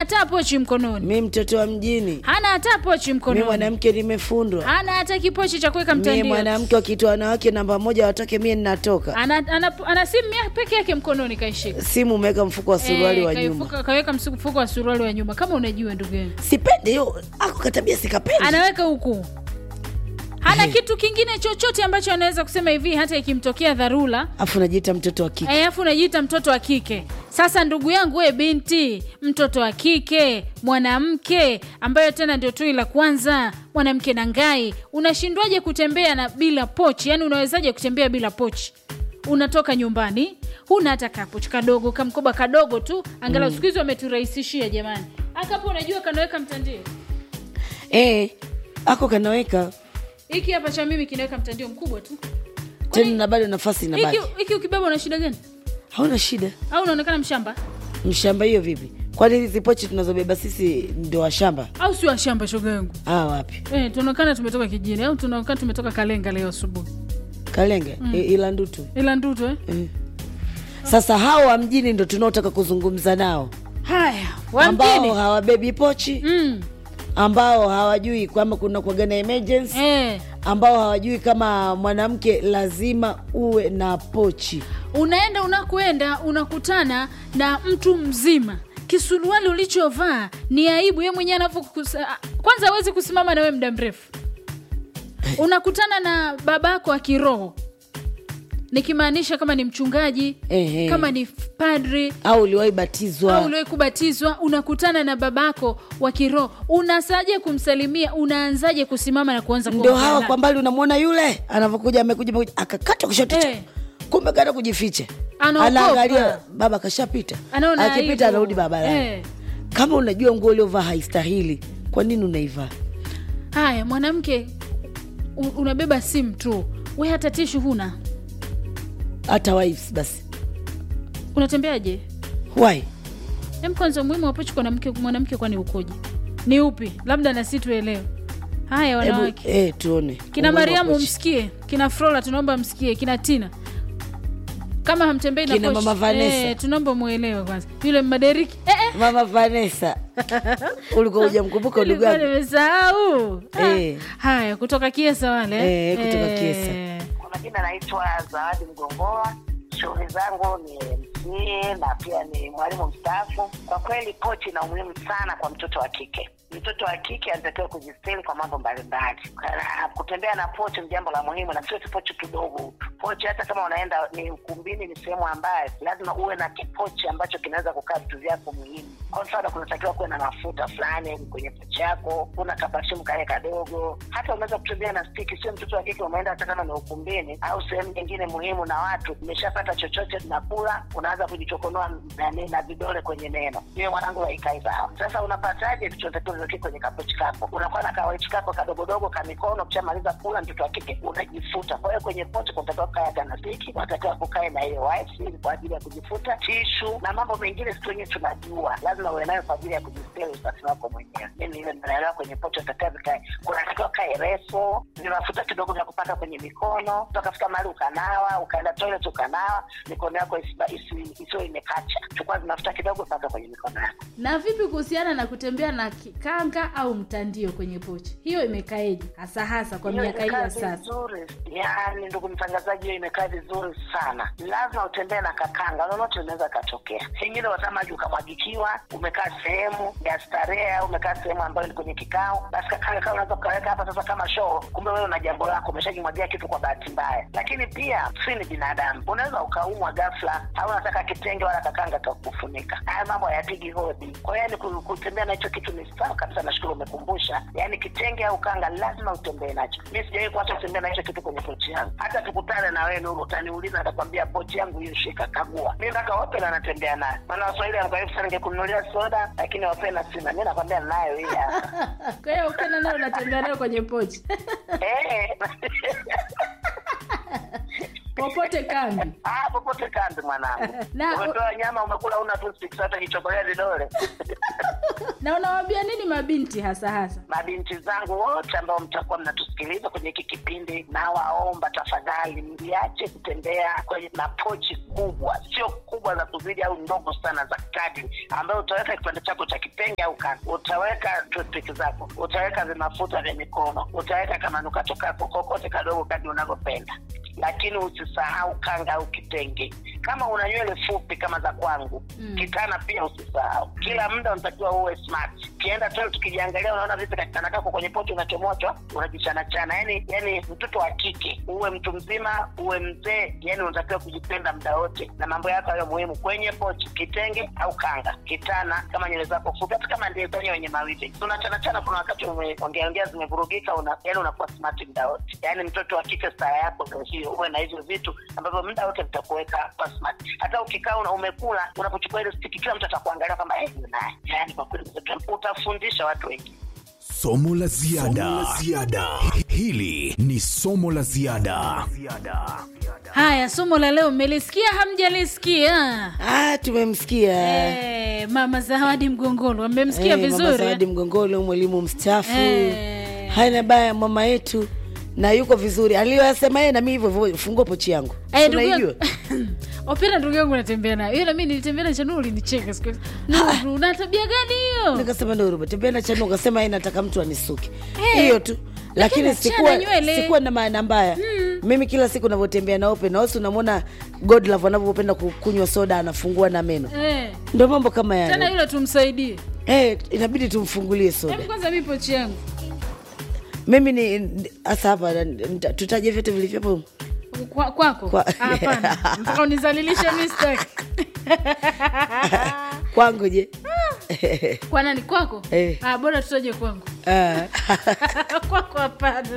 hata pochi mkononi mi mtoto wa mjini hana hata pochi mi mkononi mwanamke nimefundwa hana hata kipochi cha kuweka mie mtandio mwanamke wakitoa wanawake namba moja watoke mie ninatoka ana, ana, ana simu ya peke yake mkononi kaishika simu umeweka mfuko wa suruali Eh, wa nyuma kaifuka- kaweka msu- mfuko wa suruali wa nyuma kama unajua ndugu yangu sipendi hiyo ako katabia sikapendi anaweka huku hana Eh. kitu kingine chochote ambacho anaweza kusema hivi hata ikimtokea dharura afu najiita mtoto wa kike alafu unajiita mtoto wa kike sasa ndugu yangu we binti mtoto wa kike mwanamke ambayo tena ndio tui la kwanza mwanamke na ngai unashindwaje kutembea na bila pochi yaani unawezaje kutembea bila pochi unatoka nyumbani huna hata kapochi kadogo kamkoba kadogo tu angalau mm. siku hizi wameturahisishia jamani akapo unajua kanaweka mtandio eh, ako kanaweka hiki hapa cha mimi kinaweka mtandio mkubwa tu tena na bado nafasi hiki inabaki hiki ukibeba una shida gani hauna shida au unaonekana mshamba mshamba hiyo vipi kwani hizi pochi tunazobeba sisi ndio washamba au sio shamba shoga yangu ah, wapi Eh, tunaonekana tumetoka kijini au tunaonekana tumetoka Kalenga leo asubuhi, kalenge mm. ila ndutu ila Ndutu eh? mm. sasa hao wa mjini ndo tunaotaka kuzungumza nao Haya, wa ambao mjini hawabebi pochi mm. ambao hawajui kwamba kuna kuagana emergency eh, ambao hawajui kama mwanamke lazima uwe na pochi unaenda unakwenda unakutana na mtu mzima kisuruali ulichovaa ni aibu ye mwenyewe anavyo kwanza hawezi kusimama na wewe muda mrefu unakutana na babako wa kiroho nikimaanisha kama ni mchungaji Ehe. kama ni padri au uliwahi batizwa au uliwahi kubatizwa unakutana na babako wa kiroho unasaje kumsalimia unaanzaje kusimama na kuanza ndio kuongea hawa naye? kwa mbali unamwona yule anavyokuja amekuja amekuja, akakata kushoto Eh. cha kumbe kaenda kujificha Anaogopa. anaangalia baba kashapita Anaona aibu. akipita anarudi barabarani Eh. kama unajua nguo uliovaa haistahili kwa nini unaivaa haya mwanamke u- unabeba simu tu we hata tishu huna hata wives basi unatembeaje why em kwanza umuhimu wa pochi kwa mwanamke mwanamke kwani ukoje ni upi labda nasi tuelewe haya hebu wanawake eh, tuone kina Umuhimu wa mariamu pochi. msikie kina frola tunaomba msikie kina tina kama hamtembei na Kina pochi, Mama Vanessa. eh, tunaomba muelewe kwanza yule maderiki eh, eh. mama vanessa ulikuwa hujamkumbuka ndugu Nilikuwa yangu nimesahau Ah, Eh. haya kutoka kiesa wale Eh, kutoka Kiesa. Kwa majina naitwa Zawadi Mgongoa. Shughuli zangu ni MC na pia ni mwalimu mstaafu. Kwa kweli pochi ina umuhimu sana kwa mtoto wa kike. Mtoto wa kike anatakiwa kujistiri kwa mambo mbalimbali. Kana- Kutembea na pochi ni jambo la muhimu, na sio tu pochi tudogo. Pochi hata kama unaenda ni ukumbini, ni sehemu ambayo lazima uwe na kipochi ambacho kinaweza kukaa vitu vyako muhimu. Kwa mfano, kunatakiwa kuwe na mafuta fulani kwenye pochi yako, kuna kapashimu kale kadogo. Hata unaweza kutembea na stiki, sio mtoto wa kike umeenda hata kama ni ukumbini au sehemu nyingine muhimu na watu, umeshapata chochote tunakula, unaanza kujichokonoa nani na vidole kwenye neno. Hiyo mwanangu haikai sawa. Sasa unapataje vichotakiwa viweke kwenye kapochi kako? Unakuwa na kawachi kako kadogodogo ka mikono, ukishamaliza kula, mtoto wa kike unajifuta. Kwa hiyo kwenye pochi kunatakiwa kukae hata na stiki, unatakiwa kukae na hiyo wipes ili kwa ajili ya kujifuta, tishu na mambo mengine, sisi wenyewe tunajua lazima uwe nayo kwa ajili ya kujistiri usafi wako mwenyewe. Mimi ile naelewa kwenye pochi unatakiwa vikae, kunatakiwa kae refu, ni mafuta kidogo vya kupaka kwenye mikono, ukafika mahali ukanawa, ukaenda toilet ukanawa, mikono yako isiba- isi- isiwe imekacha. Chukua mafuta kidogo, paka kwenye mikono yako. na vipi kuhusiana na kutembea na kikanga au mtandio kwenye pochi hiyo imekaeje hasa hasa kwa Hiyo miaka hii imekaa ya sasa vizuri, yaani ndugu mtangazaji, hiyo imekaa vizuri sana. Lazima utembee na kakanga, lolote linaweza katokea. Pengine watamaji ukamwagikiwa, umekaa sehemu ya starehe au umekaa sehemu ambayo ni kwenye kikao, basi kakanga kama unaweza ukaweka hapa sasa kama show, kumbe wewe una jambo lako, umeshajimwagia kitu kwa bahati mbaya. Lakini pia si ni binadamu, unaweza ukaumwa ghafla, au unataka kitenge wala kakanga kakufunika. Haya mambo hayapigi hodi. Kwa hiyo yani ku- kutembea na hicho kitu ni sawa kabisa. Nashukuru umekumbusha, yani kitenge au kanga lazima utembee nacho. Mi sijawahi kuacha kutembea na hicho kitu kwenye pochi yangu. Hata tukutane na wewe Nuru, utaniuliza nitakwambia pochi yangu hiyo, shika, kagua. Mi mpaka Opel anatembea nayo, maana Waswahili wanakwambia sana, ningekununulia soda lakini Opel sina. Mi nakwambia nayo hii hapa. kwa hiyo ukenda nayo unatembea nayo kwenye pochi Eh. popote kambi Ah, popote kambi mwanangu. Na- Umepewa nyama umekula, una toothpicks hata kichokolea vidole. na unawaambia nini mabinti hasa hasa mabinti zangu wote ambao mtakuwa mnatusikiliza kwenye hiki kipindi nawaomba tafadhali mliache kutembea kwenye na pochi kubwa sio kubwa za kuzidi au ndogo sana za kadri ambayo utaweka kipande chako cha kitenge au kanga utaweka toothpick zako utaweka vimafuta vya mikono utaweka kamanukato kako kokote kadogo kadri unavyopenda lakini usisahau kanga au kitenge kama una nywele fupi kama za kwangu mm. kitana pia usisahau kila muda unatakiwa uwe smart ukienda tu tukijiangalia unaona vipi kakitana kako kwenye pochi unachomochwa unajichanachana yani yani mtoto wa kike uwe mtu mzima uwe mzee yani unatakiwa kujipenda muda wote na mambo yako hayo muhimu kwenye pochi kitenge au kanga kitana kama nywele zako fupi hata kama ndio zenye wenye mawili unachanachana kuna wakati umeongeaongea zimevurugika una, yani unakuwa smart muda wote yani mtoto wa kike stara yako ndio hiyo uwe na hivyo vitu ambavyo muda wote vitakuweka kwa smart hata ukikaa una umekula unapochukua ile stiki kila mtu atakuangalia kwamba hey, naye yani kwa kweli utafundisha watu wengi somo la ziada hili ni somo la ziada haya somo la leo mmelisikia hamjalisikia ah, tumemsikia Eh, mama zawadi mgongolo amemsikia Eh, mama vizuri zawadi mgongolo mwalimu mstaafu Eh. haina baya mama yetu na yuko vizuri aliyoyasema yeye nami hivyo hivyo fungua pochi yangu Eh, ndugu unaijua yangu- opera ndugu yangu natembea nayo ila mi nilitembea na chanuu ulinicheka siku hiyo. Nuru, una tabia gani hiyo nikasema ndio tembea na chanu ukasema yeye nataka mtu anisuke Eh. hiyo tu lakini achana sikuwa, nywele. sikuwa na maana mbaya mimi kila siku navyotembea na open house unamwona godlove anavyopenda kukunywa soda anafungua na meno Eh, ndo mambo kama tena yayo hilo tumsaidie eh, inabidi tumfungulie soda hebu kwanza mi pochi yangu mimi ni hasa hapa nita- tutaje vyote vilivyopo humu? Kwa- kwako Kwa- Ah, hapana mpaka unizalilishe mistake kwangu je kwa nani kwako Eh. ah, bora tutaje kwangu Ah. kwako hapana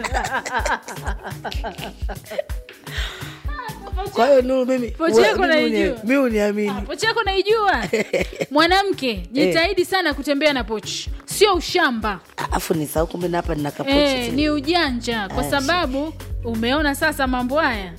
kwa hiyo nuru mimi Pochi wa- yako mimi uni- naijua. mi uniamini pochi yako naijua mwanamke jitahidi sana kutembea na pochi sio ushamba afu ni sau kumbe na hapa nina kapochi eh, tu. ni ujanja kwa sababu umeona sasa mambo haya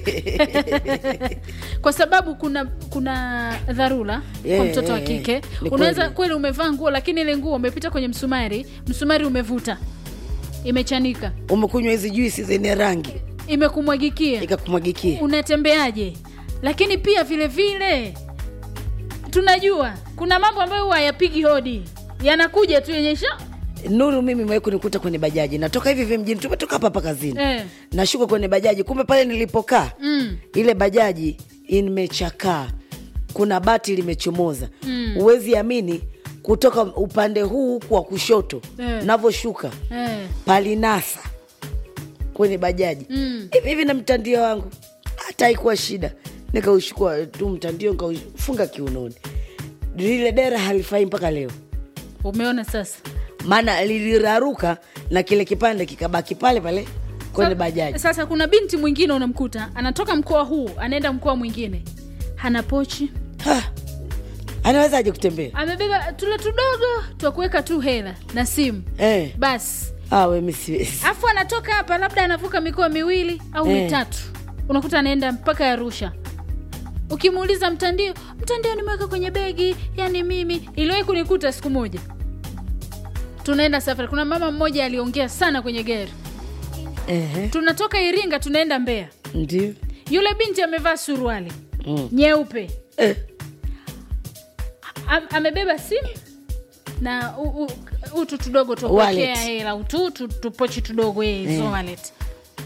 kwa sababu kuna kuna dharura Yeah, kwa mtoto wa yeah, yeah. kike Ni unaweza kweli. kweli umevaa nguo lakini ile nguo umepita kwenye msumari msumari umevuta imechanika umekunywa hizi juisi zenye rangi imekumwagikia ikakumwagikia unatembeaje lakini pia vile vile tunajua kuna mambo ambayo huwa hayapigi hodi yanakuja tu yenye sha nuru mimi mewahi kunikuta kwenye bajaji natoka hivi hivi mjini tumetoka hapa hapa kazini Eh. nashuka kwenye bajaji kumbe pale nilipokaa mm. ile bajaji imechakaa kuna bati limechomoza huwezi amini kutoka upande huu huku wa kushoto Eh. navyoshuka eh. palinasa kwenye bajaji Mm. hivi hivi na mtandio wangu hata haikuwa shida nikaushukua tu mtandio nikaufunga kiunoni lile dera halifai mpaka leo umeona sasa maana liliraruka na kile kipande kikabaki pale pale kwenye Sa- bajaji Sasa kuna binti mwingine unamkuta anatoka mkoa huu anaenda mkoa mwingine, hana pochi, Ha! anawezaje kutembea amebeba tule tudogo twa kuweka tu hela na simu eh. basi, awe mi siwezi afu anatoka hapa, labda anavuka mikoa miwili au Eh. mitatu, unakuta anaenda mpaka Arusha. Ukimuuliza mtandio, mtandio nimeweka kwenye begi, yani mimi. Iliwahi kunikuta siku moja, tunaenda safari, kuna mama mmoja aliongea sana kwenye gari, Ehe, tunatoka Iringa tunaenda Mbeya, ndio yule binti amevaa suruali Mm. nyeupe eh. Am- amebeba simu na u- u- utu tudogo Wallet. tukuwekea hela utu tu- tupochi tudogo eh, hizo Eh. wallet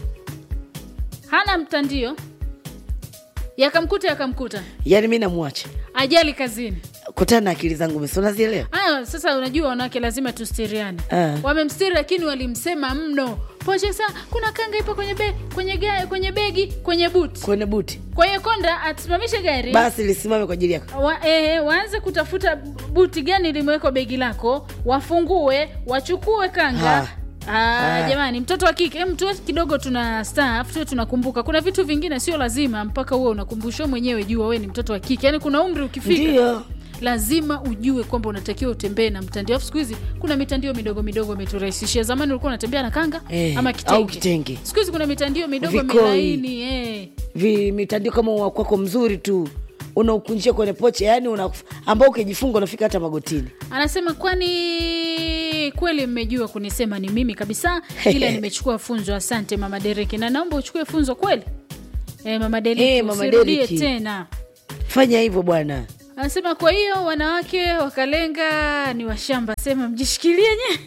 hana mtandio yakamkuta yakamkuta yaani mi namwacha ajali kazini kutana na akili zangu mesi unazielewa aya sasa unajua wanawake lazima tustiriane Eh. wamemstiri lakini walimsema mno poche sa kuna kanga ipo kwenye, be, kwenye, ga, kwenye begi kwenye buti kwenye buti kwa hiyo konda asimamishe gari basi lisimame kwa ajili yako wa, eh, waanze kutafuta buti gani limewekwa begi lako wafungue wachukue kanga Ha. Ah, Ha. jamani mtoto wa kike em, tuwe kidogo tuna staff tuwe tunakumbuka kuna vitu vingine sio lazima mpaka huwe unakumbushwa mwenyewe jua we ni mtoto wa kike yaani kuna umri ukifika ndio lazima ujue kwamba unatakiwa utembee na mtandio afu siku hizi kuna mitandio midogo midogo imeturahisishia zamani ulikuwa unatembea na kanga Eh, ama kitenge, au kitenge. siku hizi kuna mitandio midogo Vikoi. milaini eh. vi mitandio kama wa kwako mzuri tu unaukunjia kwenye pochi yani una, ambao ukijifunga unafika hata magotini anasema kwani kweli mmejua kunisema ni mimi kabisa ila nimechukua funzo asante mama dereki na naomba uchukue funzo kweli e, mama dereki Eh, Mama usirudie Dereki. tena fanya hivyo bwana anasema kwa hiyo wanawake wakalenga ni washamba sema mjishikilie nye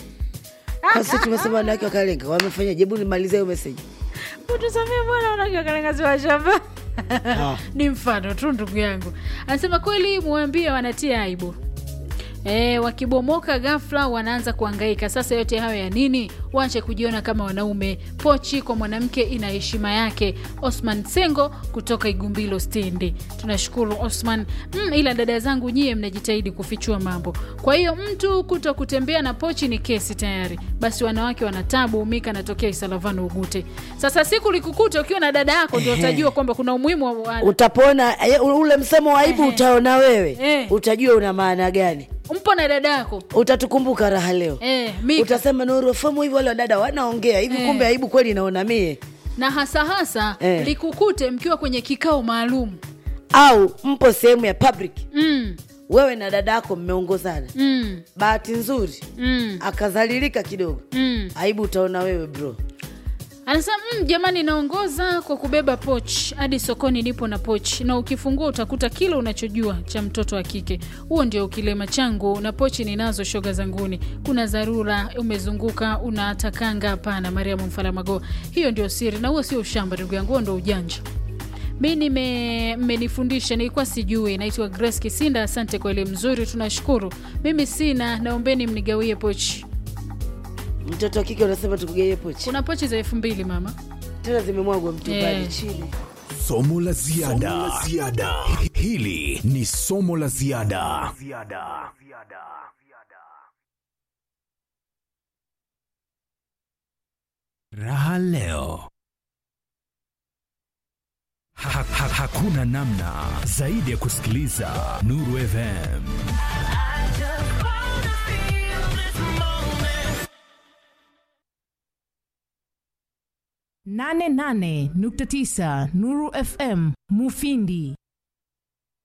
sasa tumesema wanawake wakalenga wamefanya jebu nimalize hiyo meseji utusamia bwana wanawake wakalenga si washamba Ah. ni mfano tu ndugu yangu anasema kweli muambie wanatia aibu E, wakibomoka ghafla wanaanza kuangaika sasa yote hayo ya nini waache kujiona kama wanaume pochi kwa mwanamke ina heshima yake osman sengo kutoka igumbilo stendi tunashukuru osman mm, ila dada zangu nyie mnajitahidi kufichua mambo kwa hiyo mtu kuto kutembea na pochi ni kesi tayari basi wanawake wanatabu mika anatokea isalavano ugute sasa siku likukuta ukiwa na dada yako ndio utajua kwamba kuna umuhimu wa- wa, utapona eh, ule msemo wa aibu Ehe. utaona wewe Eh. utajua una maana gani mpo na dada yako utatukumbuka raha leo e, mika utasema nurofomu hivi wale wadada wanaongea hivi Eh. kumbe aibu kweli naona mie na hasa hasa Eh. likukute mkiwa kwenye kikao maalum au mpo sehemu ya public mm, wewe na dada yako mmeongozana mm, bahati nzuri mm, akazalilika kidogo mm. aibu utaona wewe bro anasema mm, jamani naongoza kwa kubeba poch hadi sokoni nipo na poch na ukifungua utakuta kile unachojua cha mtoto wa kike huo ndio kilema changu na pochi ninazo shoga zanguni kuna dharura umezunguka una kanga hapana mariamu mfaramago hiyo ndio siri na huo sio ushamba ndugu yangu huo ndo ujanja mi nime- mmenifundisha nilikuwa sijui naitwa grace kisinda asante kwa elimu nzuri tunashukuru mimi sina naombeni mnigawie pochi mtoto wa kike unasema tukugeie pochi kuna pochi za elfu mbili mama tena zimemwagwa mtumbani Eh. chini somo la ziada hili ni somo la ziada raha leo ha, ha, hakuna namna zaidi ya kusikiliza nuru fm nane nane nukta tisa Nuru FM Mufindi